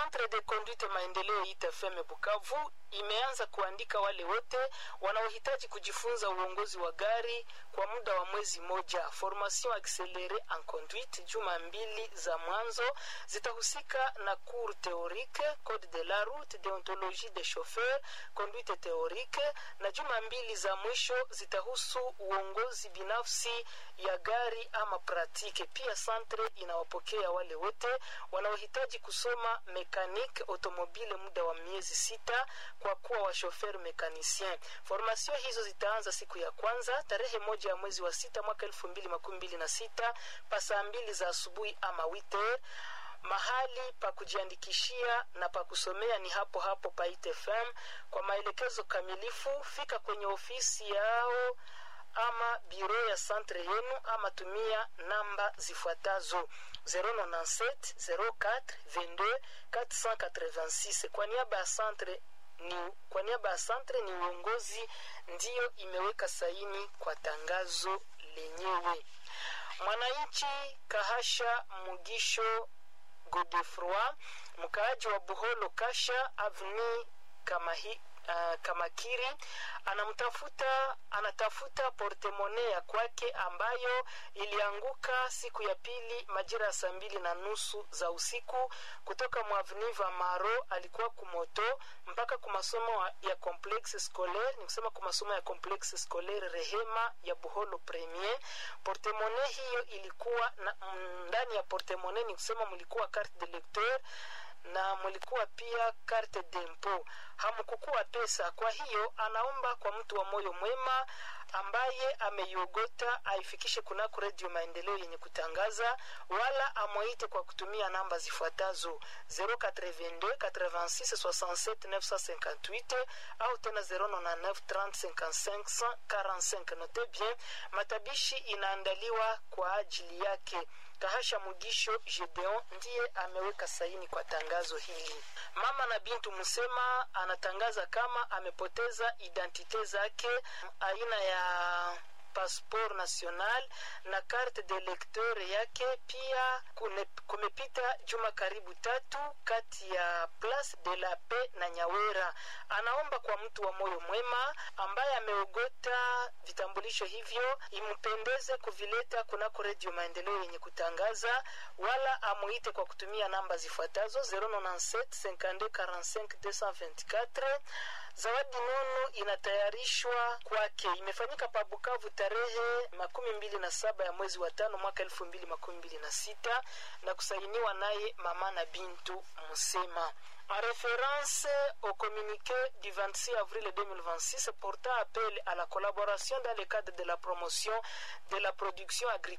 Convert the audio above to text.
Centre de Conduite Maendeleo ITFM Bukavu imeanza kuandika wale wote wanaohitaji kujifunza uongozi wa gari kwa muda wa mwezi moja. Formation accélérée en conduite, juma mbili za mwanzo zitahusika na cours théorique, code de la route, déontologie des chauffeurs, conduite théorique, na juma mbili za mwisho zitahusu uongozi binafsi ya gari ama pratique. Pia centre inawapokea wale wote wanaohitaji kusoma mekanique automobile muda wa miezi sita kwa kuwa washofer mekanisien. Formation hizo zitaanza siku ya kwanza tarehe moja ya mwezi wa sita mwaka elfu mbili makumi mbili na sita pa saa mbili za asubuhi ama witer. Mahali pa kujiandikishia na pa kusomea ni hapo hapo pa ITFM. Kwa maelekezo kamilifu, fika kwenye ofisi yao ama biro ya centre yenu ama tumia namba zifuatazo 097 04 22 486 kwa niaba ya centre ni kwa niaba ya centre ni uongozi ndiyo imeweka saini kwa tangazo lenyewe mwananchi kahasha mugisho godefroi mkaaji wa buholo kasha avni kamahi Uh, kamakiri anamtafuta anatafuta portemone ya kwake ambayo ilianguka siku ya pili majira ya saa mbili na nusu za usiku kutoka mwavniva maro alikuwa kumoto mpaka kumasomo ya complexe scolaire ni kusema kumasomo ya complexe scolaire rehema ya buholo premier portemone hiyo ilikuwa na, ndani ya portemone ni kusema mlikuwa carte de lecteur na mlikuwa pia carte dempo hamkukuwa pesa kwa hiyo anaomba kwa mtu wa moyo mwema ambaye ameiogota aifikishe kunako redio maendeleo yenye kutangaza wala amwaite kwa kutumia namba zifuatazo 082 86 67 958 au tena 099 30 55 45 note bien matabishi inaandaliwa kwa ajili yake kahasha mugisho gedeon ndiye ameweka saini kwa tangazo hili mama na bintu msema anatangaza kama amepoteza identite zake aina ya passeport national na carte de lecteur yake pia kune, kumepita juma karibu tatu kati ya place de la paix na nyawera anaomba kwa mtu wa moyo mwema ambaye ameogota vitambulisho hivyo impendeze kuvileta kunako redio maendeleo yenye kutangaza wala amuite kwa kutumia namba zifuatazo 097 zawadi nono inatayarishwa kwake imefanyika pa bukavu tarehe makumi mbili na saba ya mwezi wa tano mwaka elfu mbili makumi mbili na sita na kusainiwa naye mama na bintu musema en référence au communiqué du 26 avril 2026 portant appel à la collaboration dans le cadre de la promotion de la production agricole